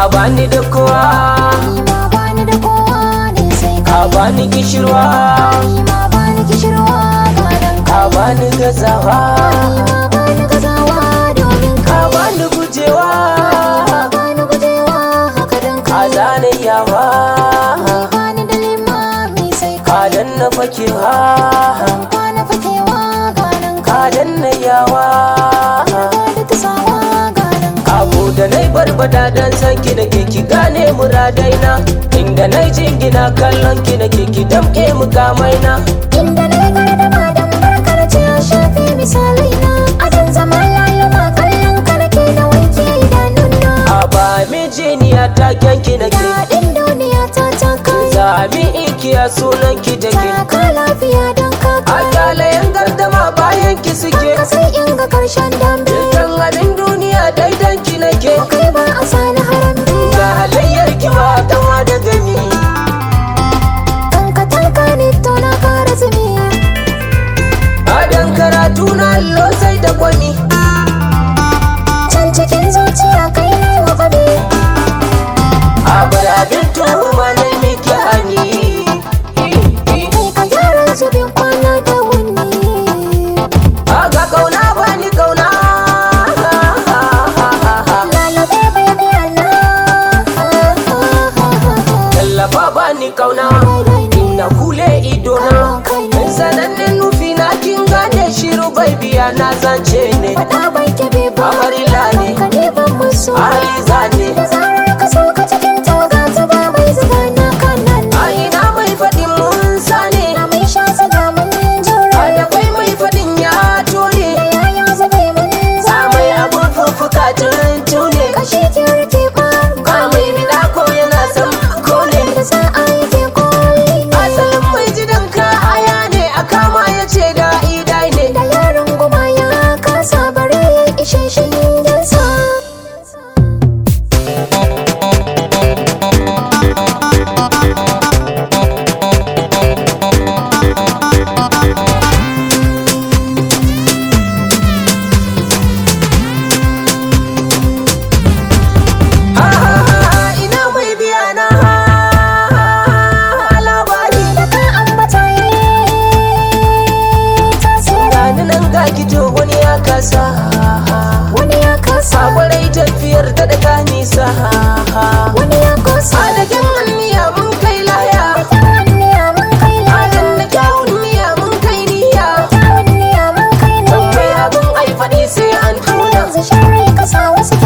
bani da kowa ni ma bani da kowa ne sai ka kai bani kishirwa ni ma bani kishirwa gadan ka kai bani gazawa ni ma bani gazawa domin ka kai bani gujewa ma bani gujewa haka dan ka kai zane yawa bani da limami sai ka kai danna fakewa kwana fakewa gadan ka kai danna yawa da ta sawa gadan kai abu da nai barbada dan san ki da ke ki gane muradaina inda nai jingina kallon ki da ke ki damke mukamaina inda na yi gardama don barkar ce ya shafi misalai na adan zama laluma kallon ka nake na wanke idanuna a ba mijiniya ta kyanki na ke daɗin duniya ta ta kai Sami ikiya sunan ki take taka lafiya don ka A kai kyalayen gardama bayan ki suke ka sai in ga karshen dambe Dukkan abin duniya daidan ki nake kai ba a sani harambe Ga halayyar ki ba kama da gani kanka tanka ne to na kara zumi Adan karatu na allo sai da kwani can cikin zuciya kai ne wa faɗi A bar abin tuhuma na miki hani kai ka gyara zubin kwana da wuni A ga kauna bani kauna lalabe baby Allah Tallafa bani kauna Ina kule idona Sanannen nufi na kin gane shiru bai biya na zance ne Faɗa bai kebe ba Amarila ne. Ka ne ban musu Aliza ne Da zarar ka so ka cikin tawaga ta ba mai zuga na kanan A ina mai faɗin mun sane Na mai sha zaga mun A jura da kwai mai faɗin ya tone Da yaya zube mun A zama mai abun fuffuka tuntune Kashi kirki ba A mai bida ko yana son kone Da za a yi ke koli Asalin mai jidan ka aya ne a kama ya ce da idai ne Da yaron goma ya kasa bare ya ishe shi dansa Ha ha ha ina mai biya na labari Da ka ambata yi tasiri Gani nan ga kito wani ya kasa Wani ya kasa Sakwarai tafiyar ta daga nisa Wani ya kosa Adagen miya mun kai laya Tawanniya mun kai Adan laya na kyawun miya mun kai niyya Tawanniya mun kai Tambayi laya abin ai faɗi sai an tuna Yanzu sharri ka sa wasu